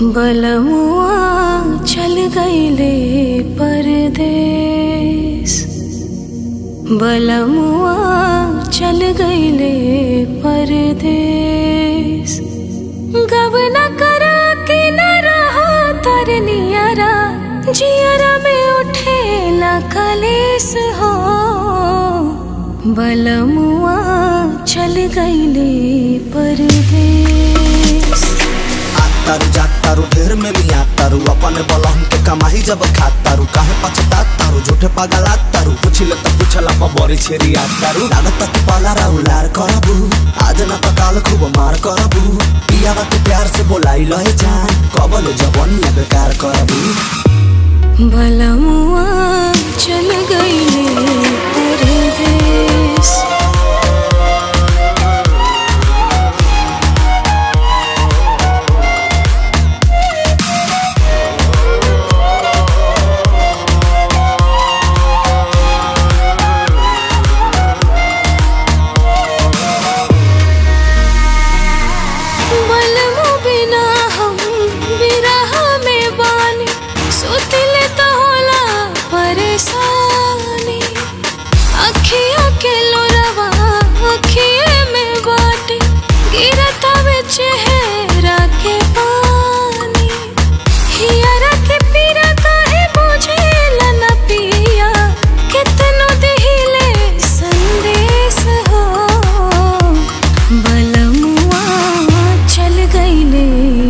बलमुआ चल गईले परदेस बलमुआ चल गईले परदेस गवना करा के न रहा तरनियरा जियरा में उठेला कलेस हो बलमुआ चल गईले परदेस तारू जात तारू ढेर में लिया तारू अपन बलहन के कमाई जब खात तारू काहे पछतात तारू झूठे पगलात तारू पुछिले त पुछला पर बड़ी छेरिया तारू लागत तक पाला राउलार करबू आज न पकाल खूब मार करबू पियावा के प्यार से बोलाई लहे जान कबल जवन में बेकार करबू बलमुआ चल गईले परदेस बलमु बिना हम बिरह में बानी सुतिले तो होला परेशानी अखिया के लोरवा अखिए में बाटे गिरता में चेहरा के पानी हियरा के पीरा काहे बुझेला न पिया कितनो दिहिले संदेश हो बलमुआ चल गईले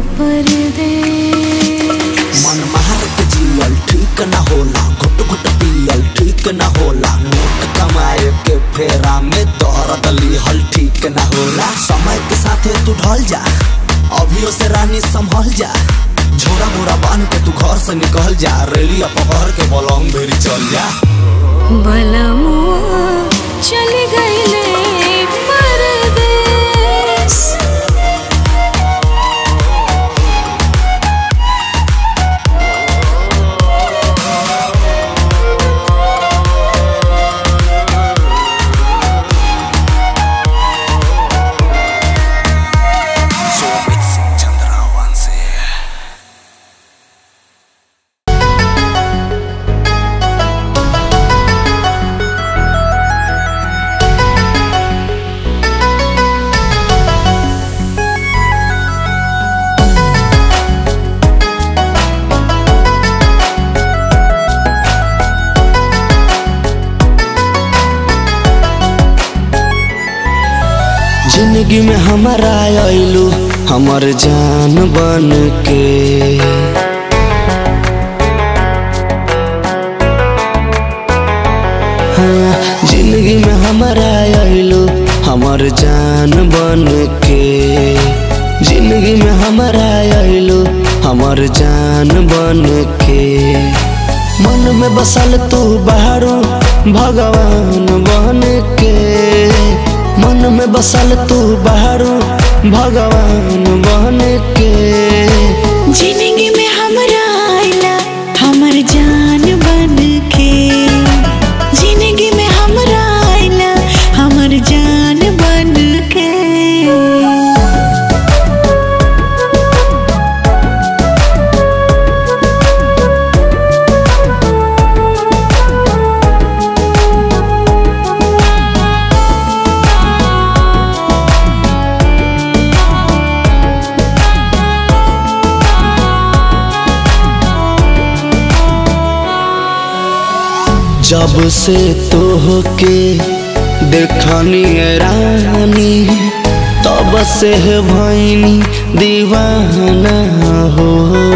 परदेस मन मार के जियल ठीक न होला घुट घुट पियल ठीक न होला नोट कमाए के फेरा में दर्द लिहल ठीक न होला समय के साथे तू ढल जा अभियो से रानी संभल जा झोरा मोरा बांध के तू घर से निकल जा रेलिया पकड़ के बलंग भेरी चल जा बलमुआ चल गईले परदेस सोमित सिंह चंद्रावंशी जिंदगी में हमारा आयलू हमर जान बन के हाँ, जिंदगी में हमारा आयलू हमर जान बन के जिंदगी में हमारा आयलू हमर जान बन के मन में बसल तू बाहरू भगवान बन के मन में बसल तू बाहरू भगवान बन के जिंदगी में हमरा आइला हमर जान बन के जिंदगी में हमरा आइला हमर जान बन के जब से तोहके देखनी रानी तब से भैनी दीवाना हो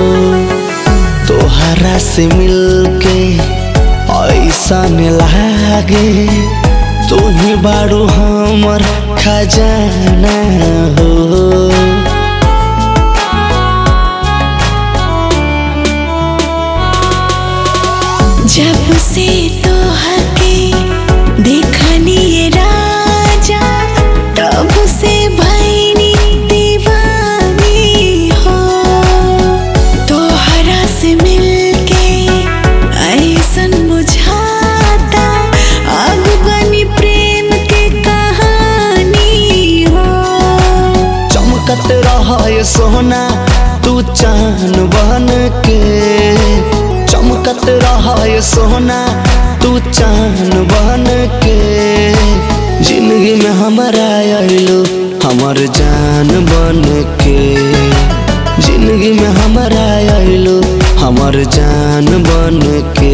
तोहरा से मिलके ऐसा लागे तू ही बारू हमर खजाना हो जब से तोहके देखनी ये राजा तब से भैनी दीवानी हो तोहरा से मिलके ऐसन बुझाता अब बनी प्रेम के कहानी हो चमकत रह सोना तू चांद जान बन के चमकत रहा सोना तू चान बन के जिंदगी में हमारा आइलो हमर जान बन के जिंदगी में हमारा आइलो हमर जान बन के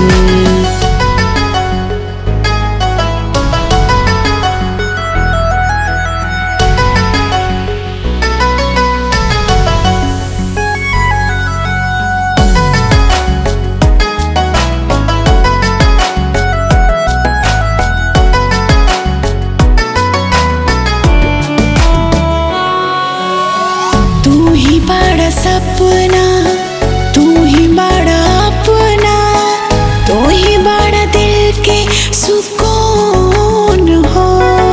तू ही बड़ा सपना तू ही बड़ा अपना तू ही बड़ा दिल के सुकून हो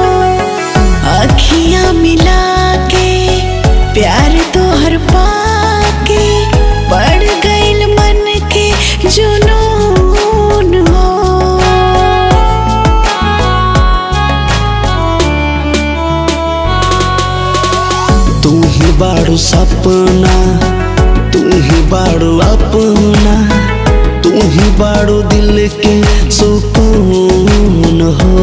अखियां मिला के प्यार तो हर पाके बढ़ गइल मन के जुनून हो तू ही बाड़ू सपना तू ही बाड़ू अपना तू ही बाड़ू दिल के सुकून हो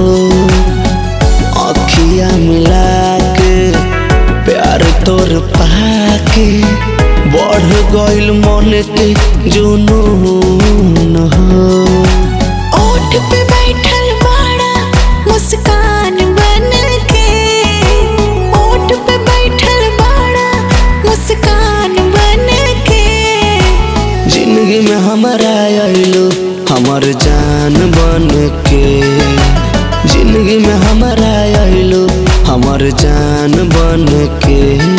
अखिया मिला के प्यार तोर पाके बढ़ गइल मन के जुनून हो ओठ पे बैठल बाड़ा मुस्कान बन के ओठ पे बैठल बाड़ा मुस्कान बन के जिंदगी में हमारा आइलो हमर जान बन के जिंदगी में हमारा आइलो हमर जान बन के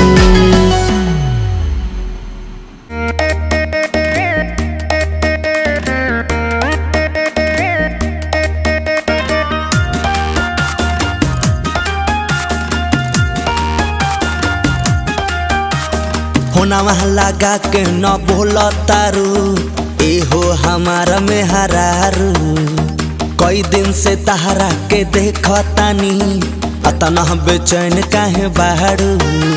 होना वहाँ लगा के न बोल तारू एहो हमारा में हरारू कई दिन से तहरा के देखतानी अतना बेचैन काहे बाहरू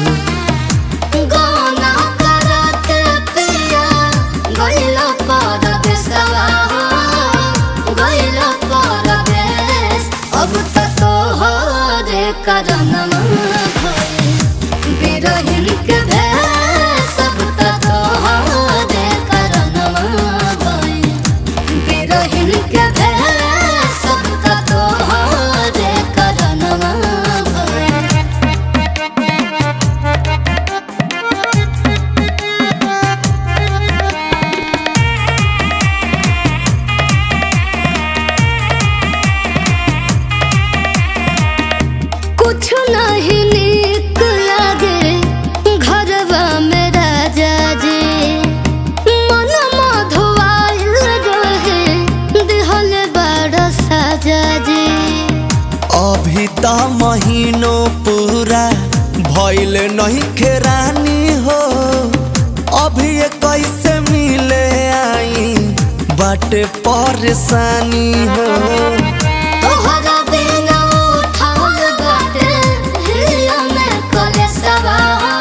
गाना करत पिया गइला परदेसवा हो, गइला परदेस। अब त तोहरे करनमा भइल, बिरहिन के भेष। अब त तोहरे करनमा भइल, बिरहिन के भेष। अब त तोहरे करनमा भइल। कुछ नहीं नीक लागे घरवा में राजा जी मन मधुआइल रहे दिहल बड़ साजा जी अभी त महीनों पूरा भइल नहीं खेरानी हो अभी ये कैसे मिले आई बाटे परेशानी हो तोहरा बिना उठाल बाटे हिया में कलेसवा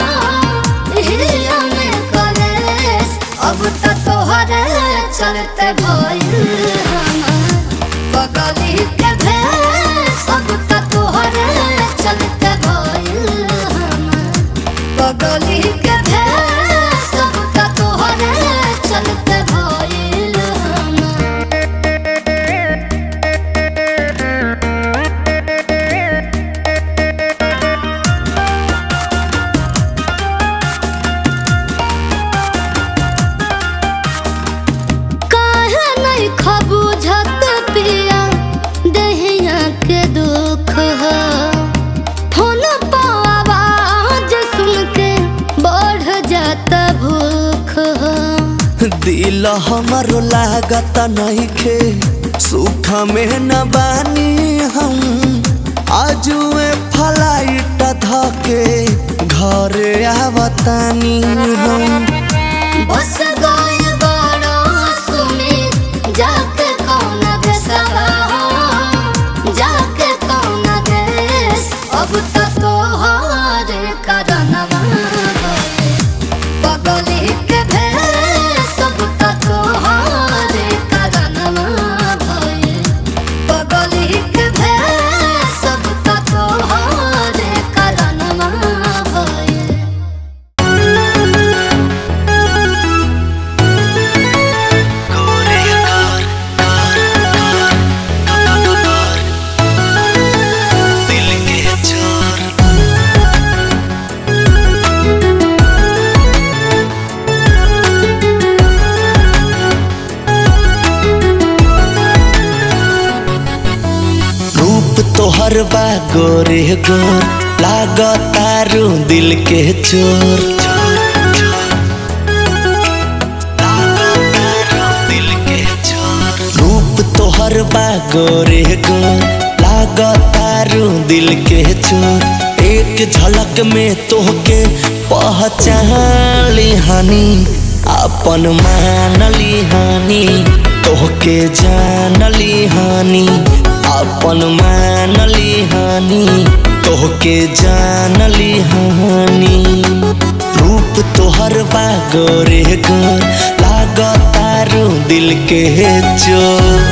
हिया में कलेस अब त तोहरे चलते भइल हमार बगली के भेस अब त तोहरे चलते भइल हमार बगली के भेस अब त तोहरे चलते भइल हमार काहे नहीं खबूझत पिया दहिया के दुख हो फोन पर आवाज सुन के बढ़ जाता भूख हो दिल हमारो लागत नइखे सुख में न बानी हम आजुए फ्लाइट धके घरे आवतानी हम बस गइल बड़ा सुमित जाके कौन देशवा हो जाके कौन देश अब त तोहरे करनवा भइल। बगली के तोहर बा गोरे गोर लागतारू दिल के चोर रूप तोहर बा गोरे गोर लागतारू दिल के चोर एक झलक में तोहके पहचान हानि अपन मानली हानि तोहके जानली हानि अपन मानली हानि तोहके जानली हानि रूप तोहर बा गोरे गोर लागतारू दिल के चोर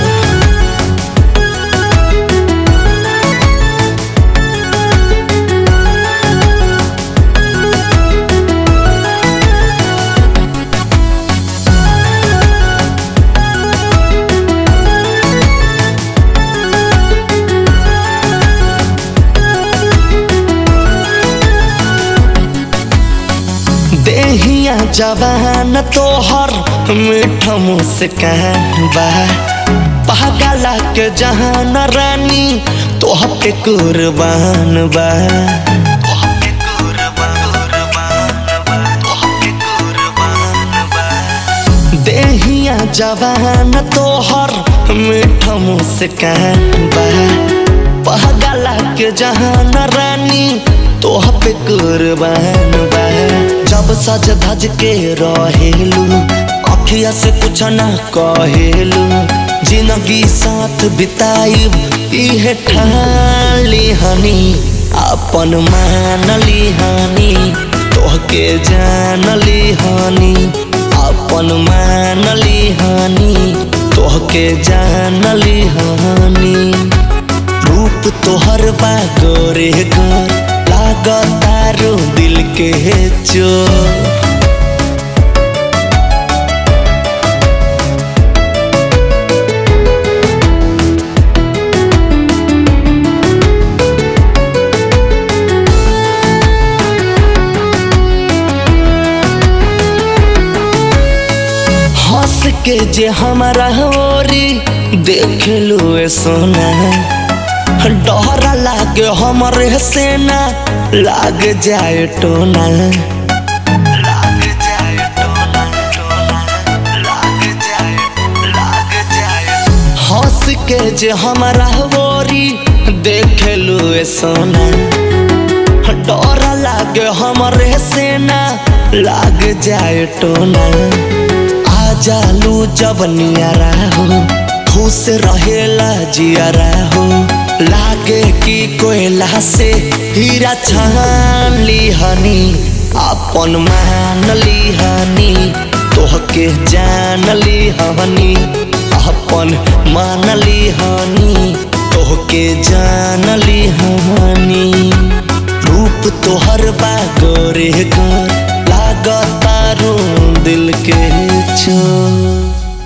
देहिया जवान तोहर मीठ मुस्कान बा पहगला के जहान रानी तोह पे कुर्बान बा देहिया जवान तोहर मीठ मुस्कान बा पहगला के जहान रानी तोह पे कुर्बान बा जब सज धज के रहेलू अखिया से कुछ ना कहेलू जिंदगी साथ बिताई इहे ठाली हनी अपन मानली हानि तोहके जानली हानि अपन मानली हानि तोहके जानली हानि रूप तोहर बा गोरे गोर लागतारू दिल के चोर हंस के जे हमारा होरी देख लो ए सोना डर लागे हमरे सेना लाग जाए टोना लाग जाए टोना, टोना, लाग जाए, लाग जाए। हंस के जे हमारा होरी देख लो ए सोना डर लागे हमरे सेना लाग जाए टोना आ जालू जब नियारा हो खुश रहेला जियारा हो लागे कि कोयला से हीरा छान ली हनी अपन मान ली हनी तोहके जान ली हनी अपन मान ली हनी तोहके जान ली हनी रूप तोहर बा गोरे गोर लागतारू दिल के चोर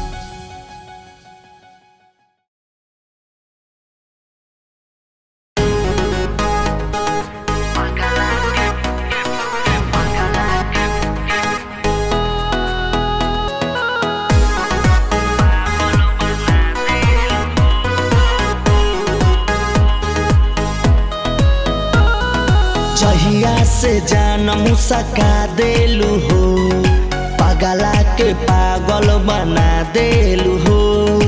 जहिया से जान मुसका देलू हो पगला के पागल बना देलू हो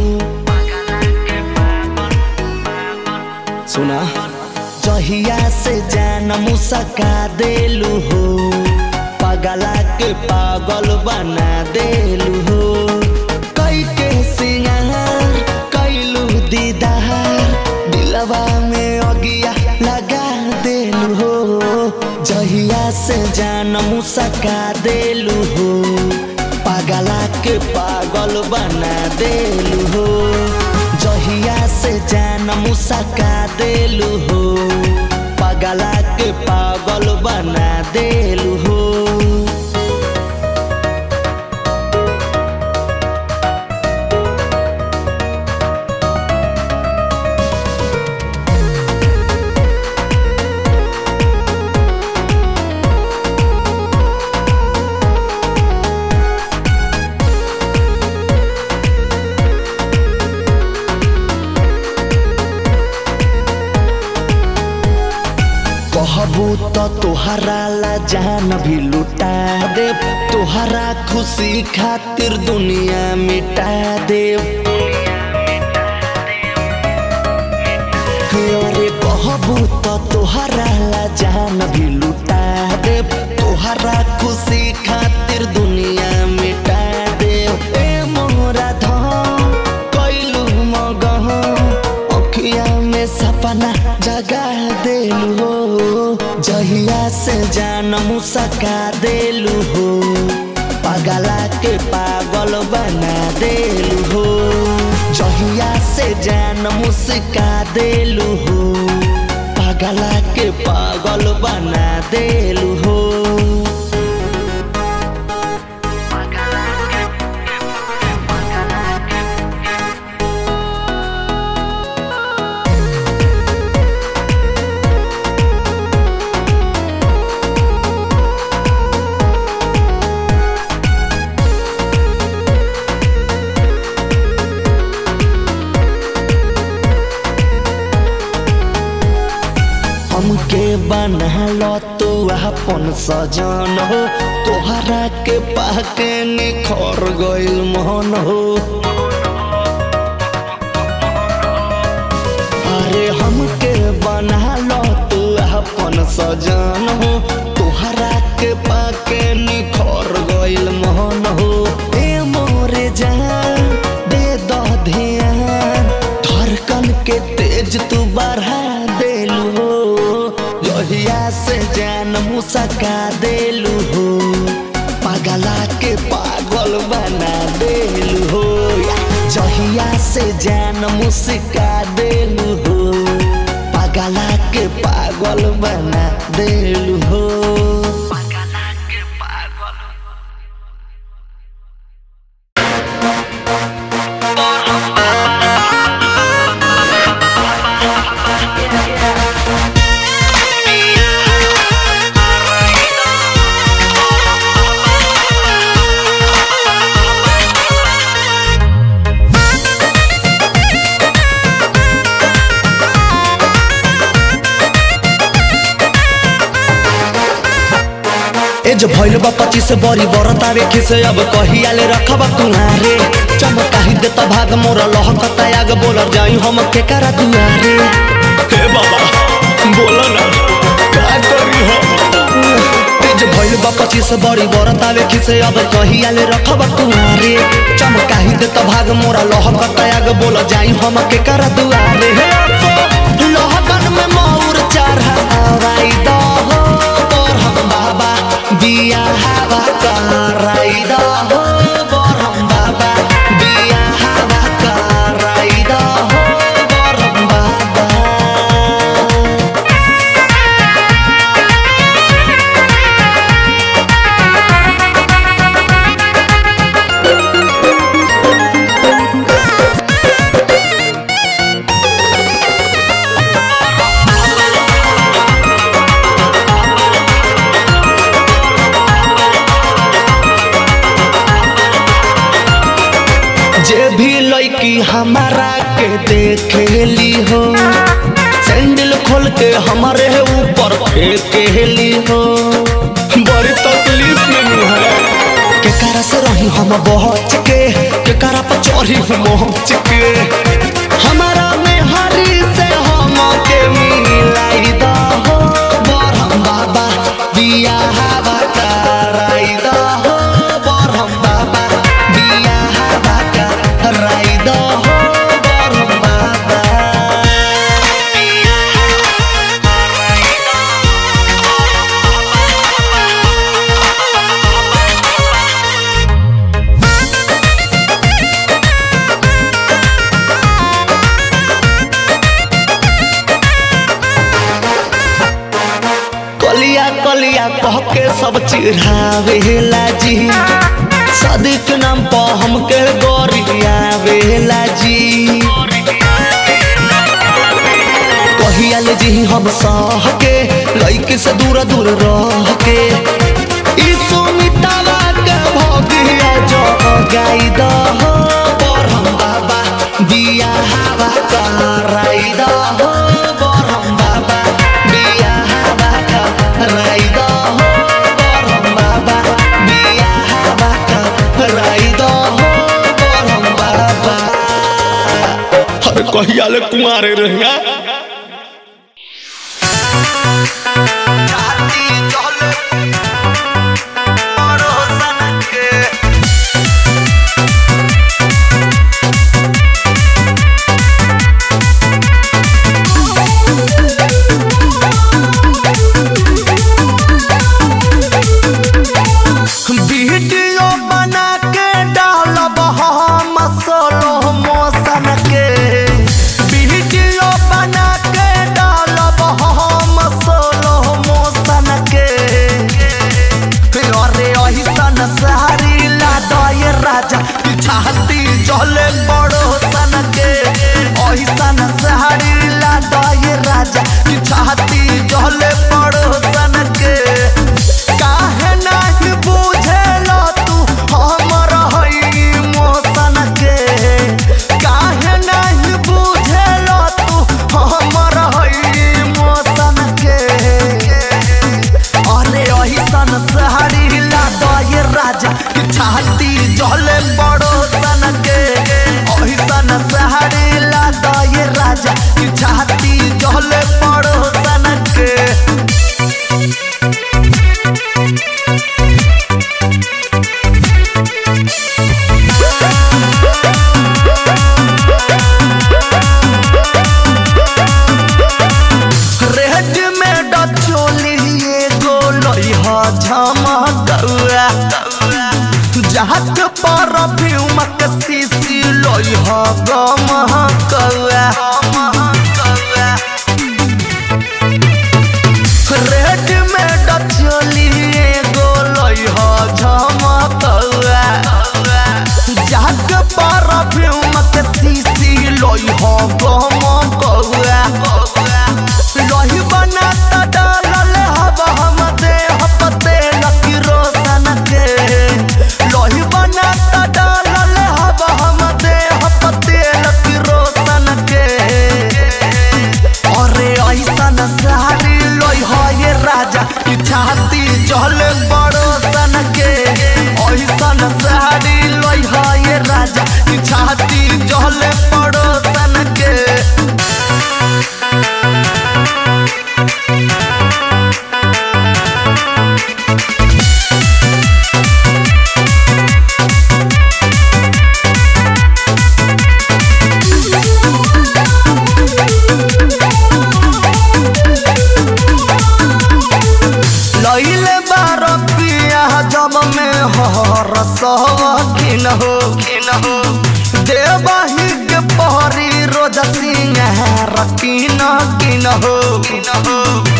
सुना जहिया से जान मुसका देलू हो पगला के पागल बना देलू हो कई के सिंगार कैलू दीदार दिलवा में अगिया लगा देलू हो जहिया से जान मुसका देलू हो पागला के पागल बना देलू हो जहिया से जान मुसका देलू हो पागला के पागल बना देलू हो कहबू तो तोहरा ला जान भी लुटा दे तोहरा खुशी खातिर दुनिया मिटा दे अरे कहबू तो तोहरा ला जान भी लुटा दे तोहरा खुशी खातिर दुनिया मिटा दे ए मोरा धन कैलू मगह अखिया में सपना जगा देलू हो जहिया से जान मुसका देलू हो पगला के पागल बना देलू हो जहिया से जान मुस्का देलू हो पगला के पागल बना देलू हो हमके बनलो तू अपन सजन हो तोहरा के पाके निखर गइल मन हो अरे हमके बनलो तू अपन सजन हो तोहरा के पाके निखर गइल मन हो ए मोरे जान दे दो ध्यान धड़कन के तेज तू बढ़ा देलू हो लोहिया से जान मुसका देलू हो पागला के पागल बना देलू हो जहिया से जान मुस्का देलू हो पागला के पागल बना देलू हो पागला के पागल ए जो भइल बा पच्चीस बड़ी बरत आवे खिसे अब कहियाले रखब कुहारे चमकाही दे त भाग मोरा लहकता आग बोलर जाई हम के करा दुआरे हे बाबा बोलो ना का करी हो ए जो भइल बा पच्चीस बड़ी बरत आवे खिसे अब कहियाले रखब कुहारे चमकाही दे त भाग मोरा लहकता आग बोलर जाई हम के करा दुआरे हे अफो लहकन में मौर चढ़ावाई द हो बरहम बाबा बिया हवा कराई द हो बरहम बाबा बिया हवा कराई द हो बरहम बाबा जे भी लड़की हमारा के देखेली हो सैंडल खोल के हमारे ऊपर फेंकेली हो बड़ी तकलीफ में नु है के करा से रही हम बहच के के करा पर चढ़ी मोहच के हमारा में हरी से हम के मिलाई दा हो बरहम बाबा बिया हवा कराई दा हो बरहम बाबा बिया हवा कराई दा हो बरहम बाबा कलिया कलिया कह के सब चिढ़ावेला जी सदिक नाम पर हमके गोरियावेला जी कहियाल जी हम सह के लइके से दूर दूर रह के ई सुमितावा के भगिया जो गाई द हो बरहम बाबा बिया हवा कराई द हो बरहम बाबा बिया हवा अबे कहिया ले कुंवारे रहिया वीडियो बना के डालब हम सोलो मोशन के वीडियो बना के डालब हम सोलो मोशन के अरे अहिसन सारी लादय राजा की छाती जले बड़ो सन के अहिसन सारी लादय राजा की छाती जले बड़ो सन के काहे नाही बुझेला तू हमर हई मोसन के काहे नाही बुझेला तू हमर हई मोसन के अरे अहिसन सहारी लादय राजा की छाती जले बड़ो सन के अहिसन सहारी लादय राजा की छाती जले बड़ो सन के रेड में डचोली एगो लइहा झमकौआ जहाज पर फ्यूमक सीसी लइहा गमकौआ रेड में डचोली एगो लइहा झमकौआ जहाज पर फ्यूमक सीसी लइहा गमकौआ लही बना त डालल हब हम देह पते लकी रोशन के लही बना त डालल हब हम देह पते लकी रोशन के अरे ऐसन सारी लोई हो ये राजा की छाती जल बड़ो सन के ऐसन सारी लोई हो ये राजा की छाती जल बड़ो सन के लइले बार पिया जब में हर सवखिन हो खिन हो देवही के पहरी रोज सिंहार किन किन हो किन हो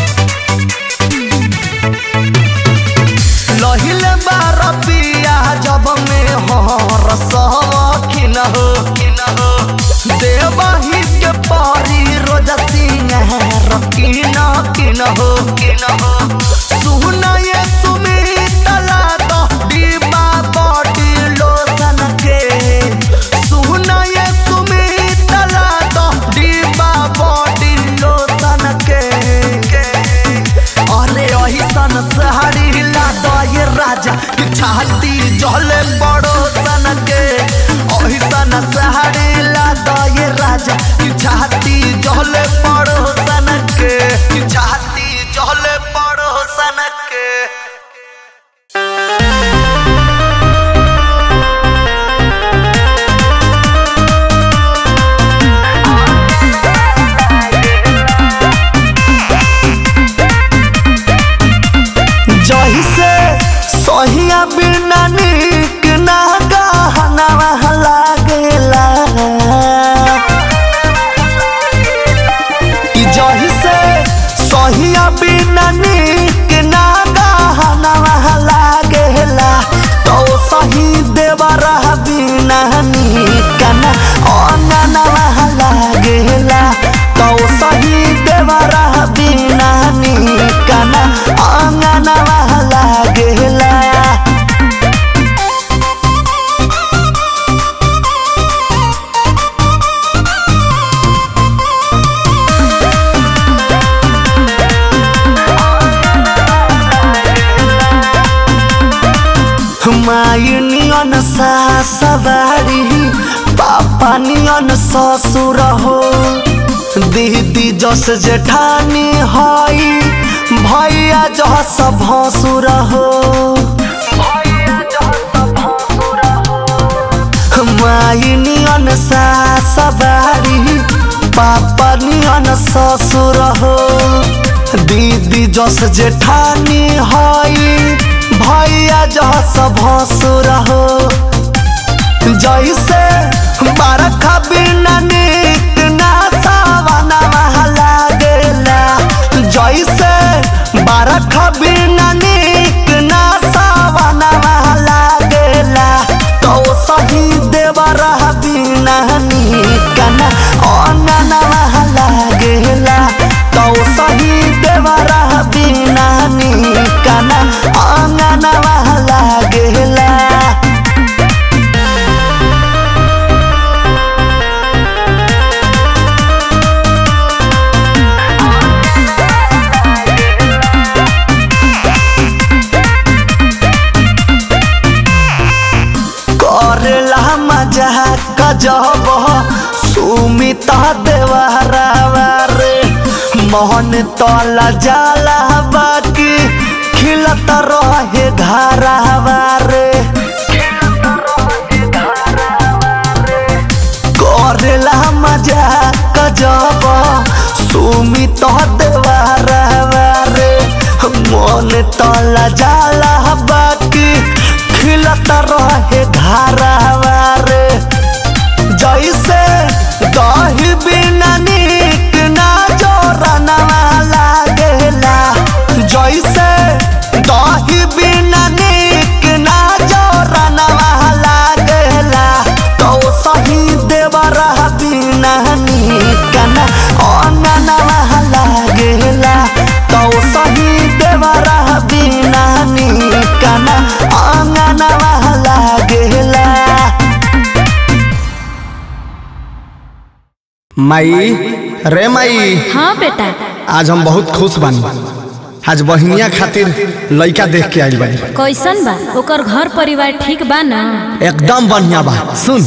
लहिले बार पिया जब में हर सवखिन हो खिन हो देवही के पहरी रोज सिंहार किन किन हो किन हो सुन ये सुमित लादो डिबा बॉडी लोशन के सुन ये सुमित लादो डिबा बॉडी लोशन के अरे अहिसन सहारी लादो ये राजा की छाती जले बड़ो सन के अहिसन सहारी लादो ये राजा की छाती जले बड़ो सन के की छाती जले बड़ो सन के जही से सहिया बिना निक ना गहना लागेला ई जही से सहिया बिना निक ना गहना लागेला तो सही देवरा बिना निक ना अंगना लागेला तो सही देवरा बिना निक ना अंगना लागेला मायनियन सासबारी पापा पापा नियन ससुर हो दीदी जस जेठानी हई भैया जस भसुर हो माई नियन सास बारी पापा नियन ससुर हो दीदी जस जेठानी हई भैया जस भसुर हो जैसे बरखा बिना नीक ना सावना लागेला जैसे बरखा बिना नीक ना सावना लागेला तो सही देवर बिना नीक ना अनना लागेला तो सही देवर बिना नीक ना अनना लागेला करेला मजा गजब सुमित देवरावा रे मोहन तला जाला बाकी खिलत रहे घरावा रे करेला मजा गजब सुमित देवरावा रे मन तला जाला बाकी खिलत रहे घरावा रे जैसे दही बिना नीक ना जोरना लागेला जैसे दही बिना नीक ना जोरना लागेला तो सही देवर बिना नीक ना अनना लागेला तो सही देवर बिना नीक ना अनना लागेला माई रे माई हाँ बेटा आज हम बहुत खुश बानी आज बहिनिया खातिर लइका देख के आइल बानी कैसन बा ओकर घर परिवार ठीक बा ना एकदम बढ़िया बा सुन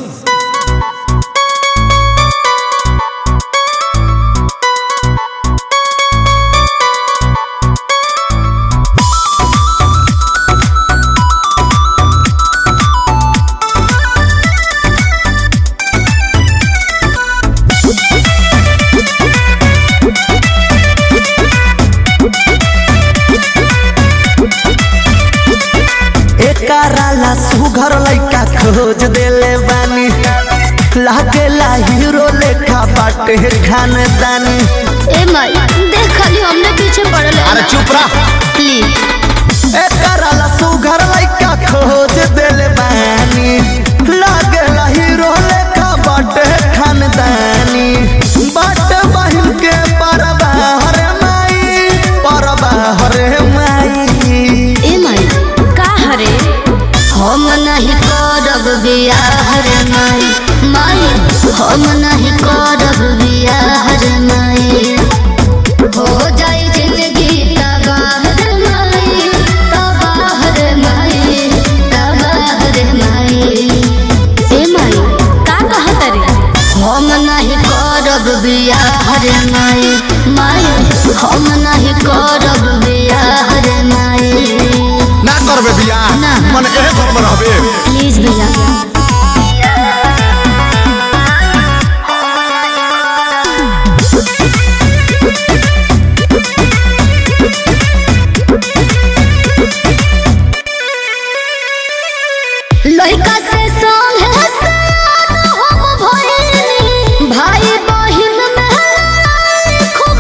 एकराला सुघर लइका खोज देले बानी लागेला हीरो लेखा बाटे खानदानी ए माई देख खाली हमने पीछे पड़ल अरे चुप रह प्लीज एकराला सुघर लइका खोज देले बानी लागेला हीरो लेखा बाटे खानदानी बाटे बहिन के परबाहर माई परबाहर माई ए माई का हरे हम नहीं करब बियाह रे माई माई हम नहीं करब बियाह रे माई हो जाई जिंदगी तबाह रे माई तबाह रे माई तबाह रे माई ए माई का कहत रे हम नहीं करब बियाह रे माई माई हम नहीं करब बियाह रे माई ना करबे बियाह ना। मन एहे घर में रहबे प्लीज भैया लड़का से संग है सयान हम भइली भाई बहिन में लड़ाई खूब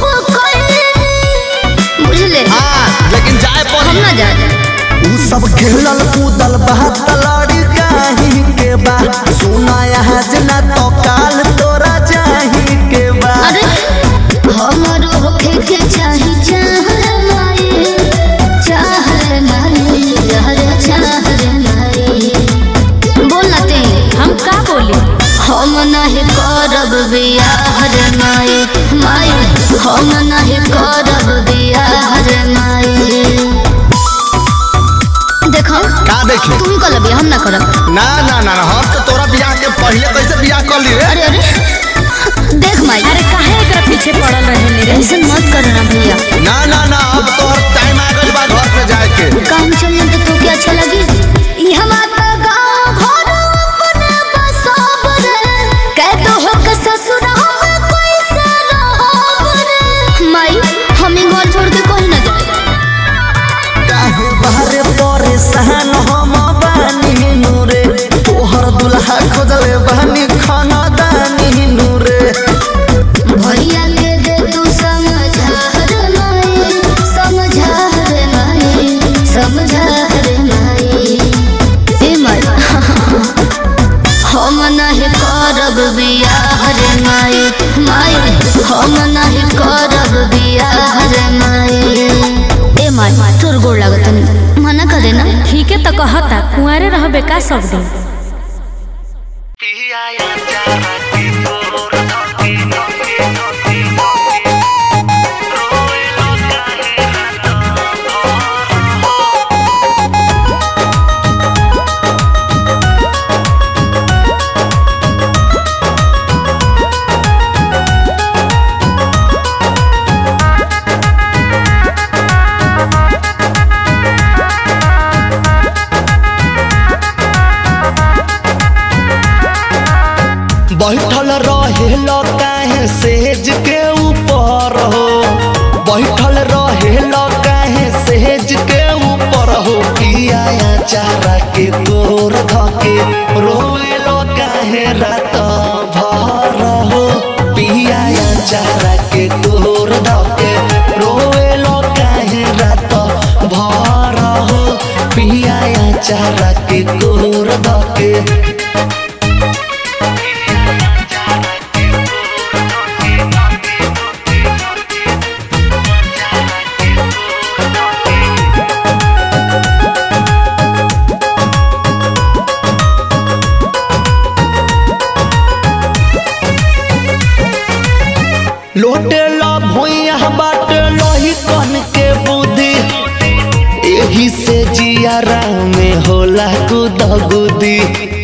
कइली बुझले हां लेकिन जाए पर हम ना जाए उ सब खेलल कूदल बात लड़ी काही के बा सुना यहाँ जना तो काल तोरा जाही के बा अरे हमरो होखे के चाही चाह माई चाह माई यार चाह माई बोलना ते हम का बोली हम नहीं करब बियाह रे माई माई हम नहीं करब बियाह रे माई देखो का देखी तू ही कर बियाह हम ना करब ना ना ना ना, हम तो तोरा बियाह के पहले कैसे बियाह कर चली रे अरे अरे देख माई अरे काहे एकरा पीछे पड़ल रहे रे ऐसे मत करो ना भैया ना ना ना अब तोहर टाइम आ गइल बा घर से जाए के काम चल तो तोके अच्छा लगी ई हमार तो गाँव घर अपने बसाब रे कह तो हो के ससुर हम कोई से रहब रे माई हम ई घर छोड़ के कहीं ना जाए काहे बाहरे परेशान हम बानी नूरे तोहर दुल्हा खोजले बानी खाना दानी नूरे भैया के दे तू समझा रे माई समझा रे माई समझा रे माई ए माई हम नहीं करब बियाह रे माई माई हम नहीं करब बियाह रे माई ए माई तोर गोड़ लागत मना करे ना ठीक है तो कहता कुंवारे रहबे का सब दिन बैठल रहेल काहे सेज के ऊपर हो बैठल रहेल काहे सेज के ऊपर हो पिया चारा के गोर धके रोएल काहे रात भर हो पिया चारा के गोर धके रोएल काहे रात भर हो पिया चारा के गोर धके लोटे ला भोइया बाटे लोही कन के बुद्धि एही से जियारा में होला गुद गुदी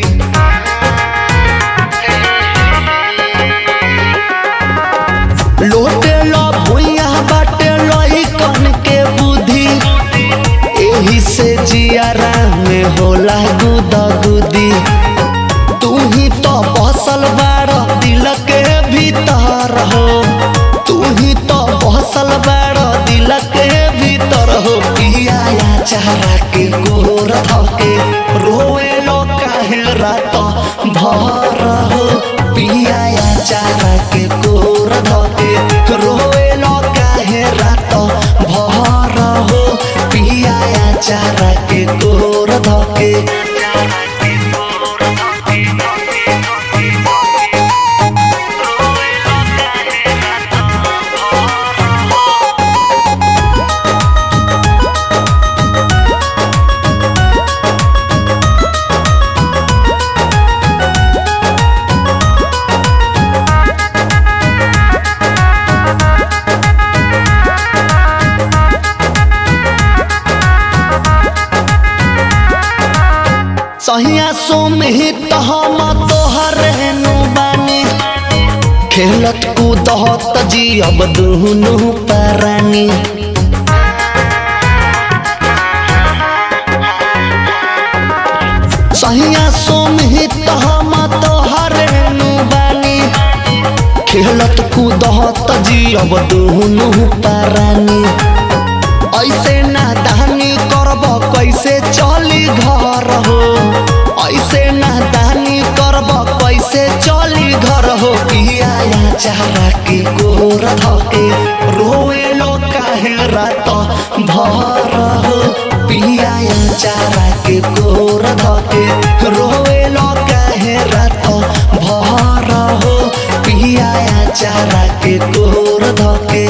लोटे ला भोइया बाटे लोही कन के बुद्धि एही से जियारा में होला गुद गुदी तू ही तो बसल बार दिल के भीतर हो तू ही तो बसल बार दिल के भीतर हो पिया चारा के गोर धके रोए लो काहे रात भर हो पिया चारा के गोर धके रोए लो काहे रात भर हो पिया चारा के गोर धके सहिया सुमित हम तोहर नु बानी खेलत कूदत जियब दुनु परानी सहिया सुमित हम तोहर नु बानी खेलत कूदत जियब दुनु परानी ऐसे नादानी करब कैसे चली घर हो ऐसे नादानी करब कैसे चली घर हो पिया चारा के गोर धके रोए लो काहे रात भर हो पिया चारा के गोर धके रोए लो काहे रात भर हो पिया चारा के गोर धके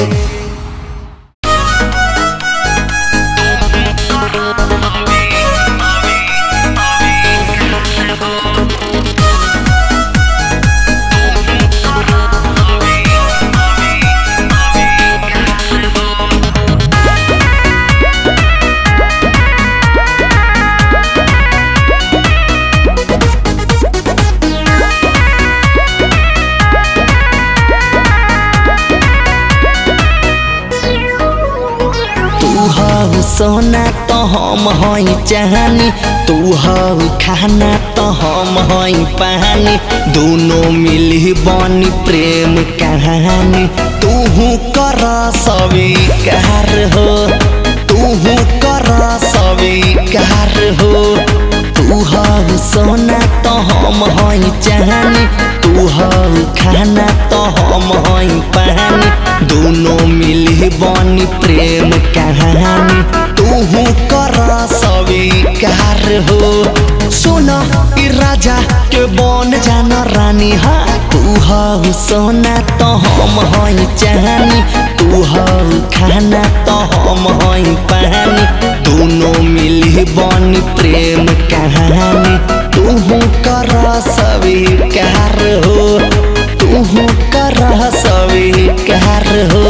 सोना तो हम हई चाहनी तू हऊ खाना तो हम हई पानी दोनों मिली बनी प्रेम कहानी तू कर स्वीकार हो तू कर स्वीकार हो तू हऊ सोना तो हम हई चाहनी तू हऊ खाना तो हम हई पानी दोनों मिली बनी प्रेम कहानी तू कर स्वीकार हो सुन ई राजा के बन जान रानी हा तू हऊ सोना तो हम हई चाहनी तू हऊ खाना तो हम हई पानी दोनों मिली बनी प्रेम कहानी तू कर स्वीकार हो तू कर स्वीकार हो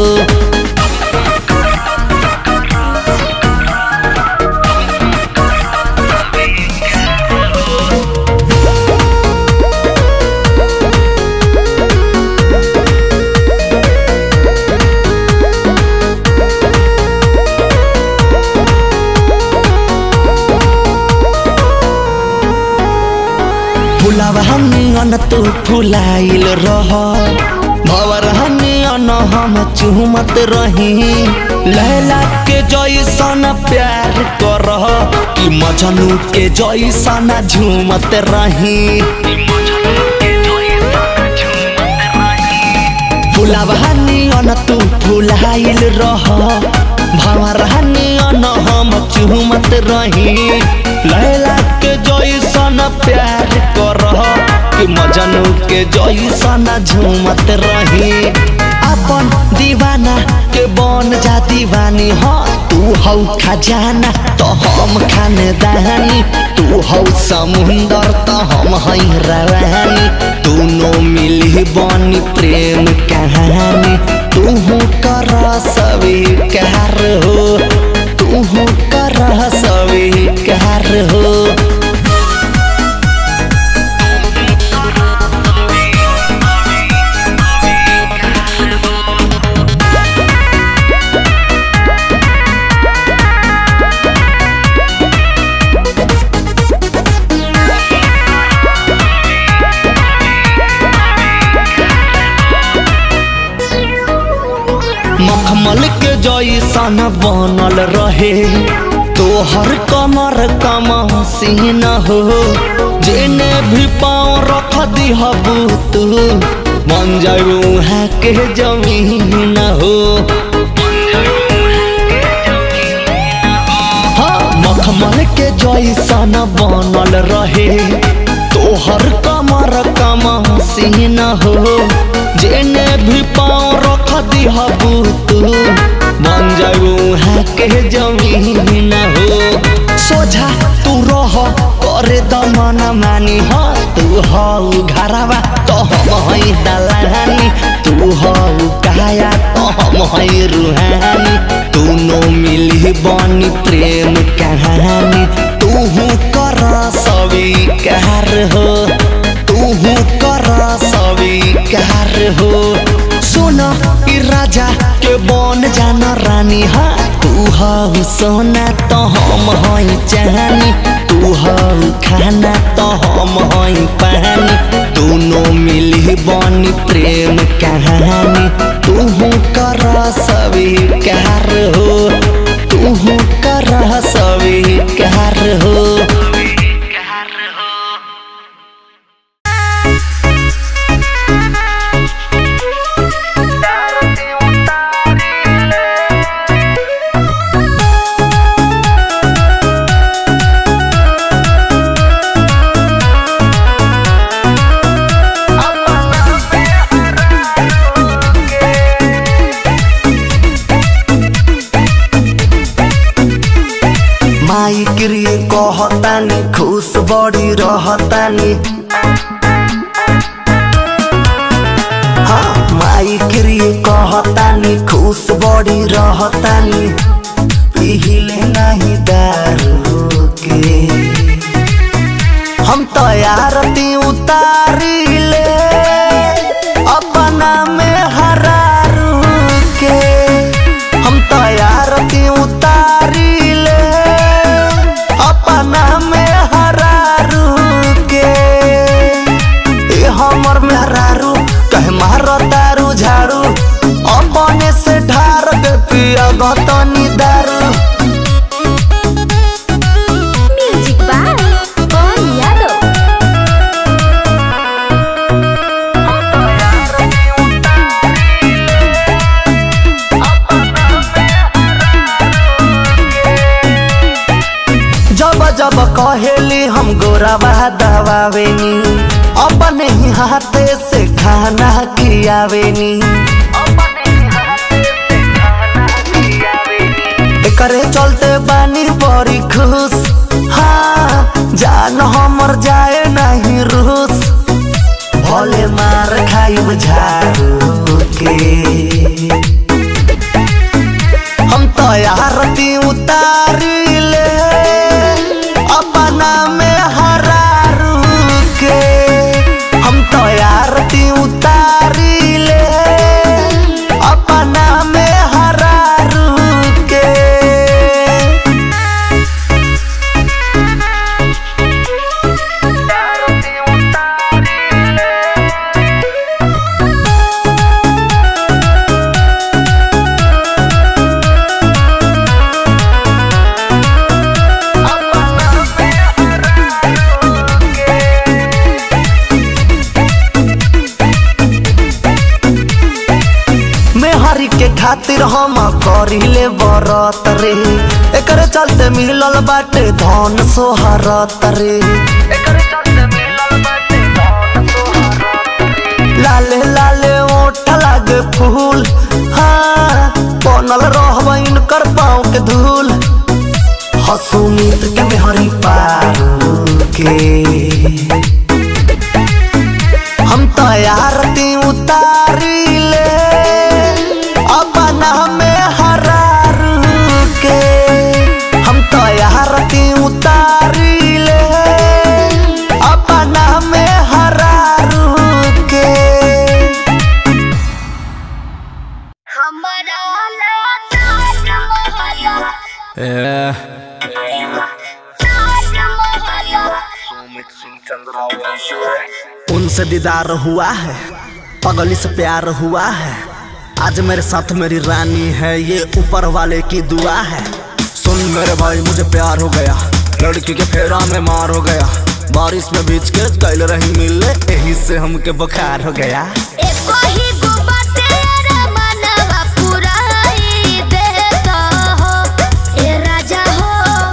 फुलावा हमी अन तू फुलाइल रह भवर हमी अन हम चुमत रही लैला के जैसन प्यार कर कि मजनू के जैसन झूमत रही फुलावा हनी अन तू फुलाइल रह भवर हनी अन हम चुमत रही लैला के जैसन प्यार कर कि मजनू के जैसन झूमत रही अपन दीवाना के बन जा दीवानी ह तू हौ खजाना तो हम खानदानी तू हौ समुंदर तो हम हई रवानी दोनों मिली बनी प्रेम कहानी तू कर स्वीकार हो तू कर स्वीकार हो मखमल के जैसन बनल रहे तोहर कमर कम सीन हो जेने भी पाँव रख दिहबू तू बन जाऊ वहाँ के जमीन हो हाँ, मखमल के जैसन बनल रहे तोहर कमर कम सीन हो जेने भी पाँव रख दिहबू तू बन जाऊ वहाँ के जमीन हो सोझा तू रह करे दमन मानी ह तू हऊ घरवा तो हम हई दलानी तू हऊ काया तो हम हई रूहानी दोनों मिली बनी प्रेम कहानी तू कर स्वीकार हो तू कर स्वीकार हो सुन ई राजा के बन जान रानी हा तू हऊ सोना तो हम हई चाहनी तू हऊ खाना तो हम हई पानी दोनों मिली बनी प्रेम कहानी तू कर स्वीकार हो तू कर स्वीकार हो माई क्रिय कहतानी खुश बड़ी रहतानी हाँ माई क्रिय कहतानी खुश बड़ी रहतानी पीले नहीं दारू के हम तैयारती उतारी ले अपना में हरारू के हम तैयारती उतारी कहेली हम गोरावा दबावेनी अपने ही हाथे से खाना खियावेनी एकरे चलते बानी बड़ी खुश हाँ जान हमर जाए नहीं रूस भले मार खाइब झाड़ू के हम तो यारती उतारी ले अपना में हरारू के हम तो यारती उतारी ले अपना में हरारू के मेहरी के खातिर हम करिले बरत रे एकरे चलते मिलल बाटे धन सोहरत रे लाले लाले ओठ लागे फूल हाँ बनल रहब इनकर पाँव के धूल हसुमित के मेहरी पारू के हम तैयारती उतारी ले अपना में हरार के हम तैयारती उतारी ले अपना में हरार के हमारा लाज मोहल्ला लाज मोहल्ला उनसे दीदार हुआ है पगली से प्यार हुआ है आज मेरे साथ मेरी रानी है ये ऊपर वाले की दुआ है सुन मेरे भाई मुझे प्यार हो गया लड़की के फेरा में मार हो गया बारिश में भीज के कल रही मिले यही से हमके बुखार हो गया एको ही गुबा तेरा मनवा पुराई देता हो ए राजा हो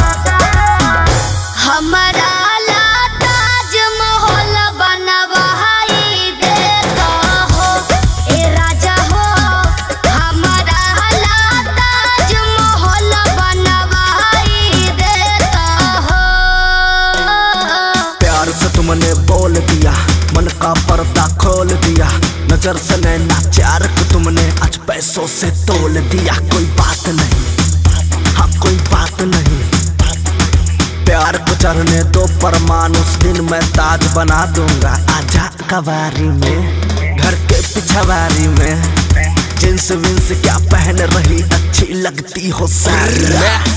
हमारा ला ताजमहल बनवाई देता हो ए राजा हो हमारा ला ताजमहल बनवाई देता हो प्यार से तुमने बोल दिया मन का पर्दा खोल दिया नजर से नैना चार को तुमने आज पैसों से तोल दिया कोई बात नहीं हाँ कोई बात नहीं प्यार को चढ़ने दो परमान उस दिन मैं ताज बना दूंगा आजा कवारी में घर के पिछवारी में जींस विंस क्या पहन रही अच्छी लगती हो सारी में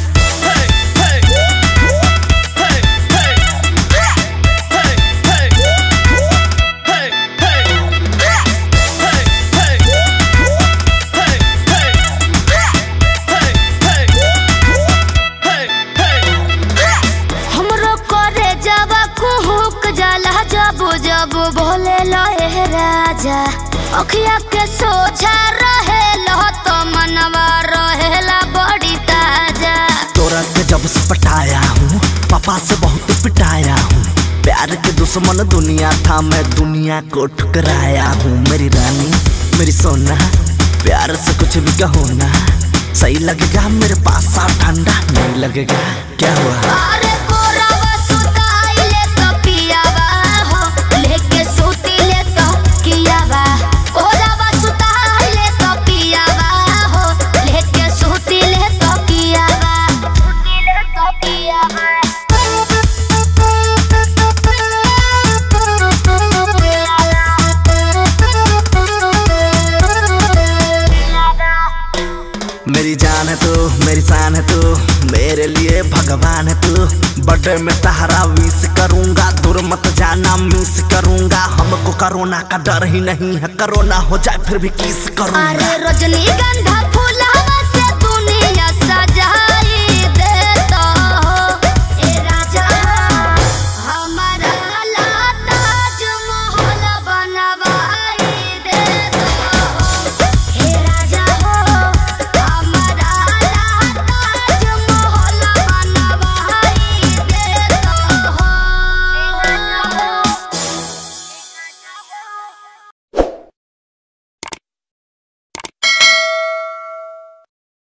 हमरो करे जावा कुहुक जाला जब जब भोले लहे राजा अखिया के सोझा रहे लो तो मनवा रहेला बड़ी ताजा तोरा के जब से पटाया हूँ पापा से बहुत पिटाया हूँ प्यार के दुश्मन दुनिया था मैं दुनिया को ठुकराया हूँ मेरी रानी मेरी सोना प्यार से कुछ भी कहो ना सही लगेगा मेरे पास आ ठंडा नहीं लगेगा क्या हुआ अरे कोरावा सुताइले तो पियावा हो लेके सुतिले तो कियावा कोरावा सुताइले तो पियावा हो लेके सुतिले तो कियावा सुतिले तो कियावा मेरी जान है तू मेरी शान है तू मेरे लिए भगवान है तू बर्थडे में तहरा विश करूंगा दूर मत जाना मिस करूंगा हमको कोरोना का डर ही नहीं है कोरोना हो जाए फिर भी किस करूंगा अरे रजनीगंधा फूल